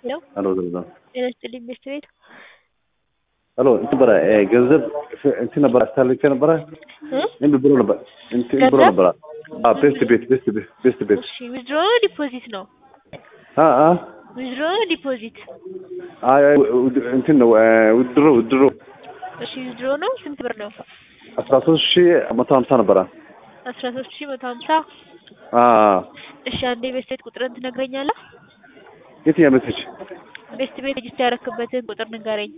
ሄሎ ሄሎ ሄሎ ጤና ይስጥልኝ ቤት ቤት ሄሎ እንትን ነበረ ገንዘብ እንትን ነበረ አስታልቼ ነበረ እ እምቢ ብሎ ነበር እንትን ብሎ ገንዘብ? ነበረ አዎ ቤስት ቤት ቤስት ቤት ቤስት ቤት እሺ ዊዝድሮ ዲፖዚት ነው አ አ ዊዝድሮ ዲፖዚት አይ አይ ውድ- እንትን ነው ውድሮ ውድሮ እሺ ዊዝድሮ ነው ስንት ብር ነው አስራ ሶስት ሺህ መቶ ሀምሳ ነበረ አስራ ሶስት ሺህ መቶ ሀምሳ አ አ እሺ አንዴ ቤት ቤት ቁጥርን ትነግረኛለህ የትኛው ሜሴጅ ቤስት ቤት ሬጅስተር ያደረክበትን ቁጥር ንገረኝ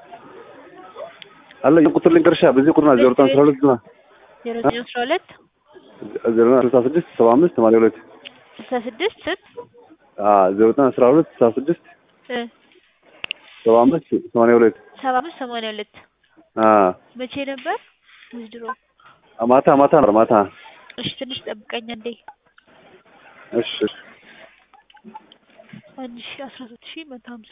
አለ የቁጥር ልንገርሻ በዚህ ቁጥር ዜሮ ዘጠኝ አስራ ሁለት ዜሮ ዘጠኝ አስራ ሁለት ዜሮ ዘጠኝ ስልሳ ስድስት ሰባ አምስት ሰማንያ ሁለት ስልሳ ስድስት ስንት አ ዜሮ ዘጠኝ አስራ ሁለት ስልሳ ስድስት እ ሰባ አምስት ሰማንያ ሁለት ሰባ አምስት ሰማንያ ሁለት አ መቼ ነበር ዊዝድሮ ማታ ማታ ነበር ማታ እሺ ትንሽ ጠብቀኝ አንዴ እሺ እሺ አንድ ሺ አስራ ሶስት ሺ መቶ ሀምሳ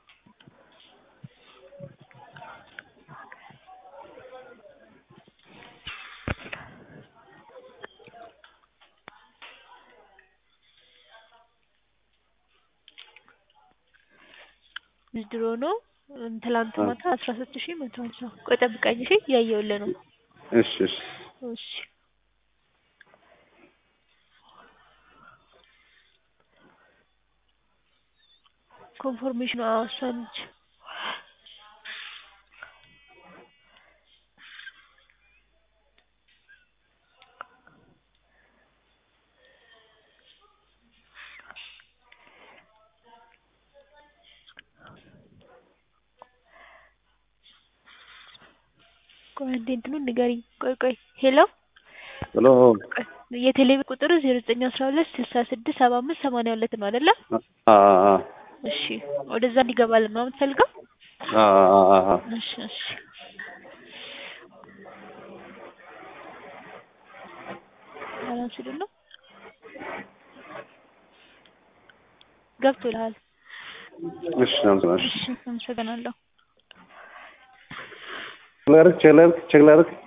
ዊዝድሮ ነው ትላንት ማታ አስራ ሶስት ሺ መቶ ሀምሳ ቆይ ጠብቀኝ እሺ እያየሁልህ ነው እሺ እሺ እሺ ኮንፎርሜሽኑ አዎ እሷ ነች ቆይ አንዴ እንትኑን ንገሪኝ ቆይ ቆይ ሄሎ ሄሎ የቴሌቪዥን ቁጥር ዜሮ ዘጠኝ አስራ ሁለት ስልሳ ስድስት ሰባ አምስት ሰማንያ ሁለት ነው አይደለ? አ አ እሺ ወደዛ እንዲገባልን ነው የምትፈልገው? አ አ አ አ እሺ እሺ ባላንስድ ነው ገብቶልሃል? እሺ አመሰግናለሁ። እሺ አመሰግናለሁ። ቼክ ላድርግ ቼክ ላድርግ ቼክ ላድርግ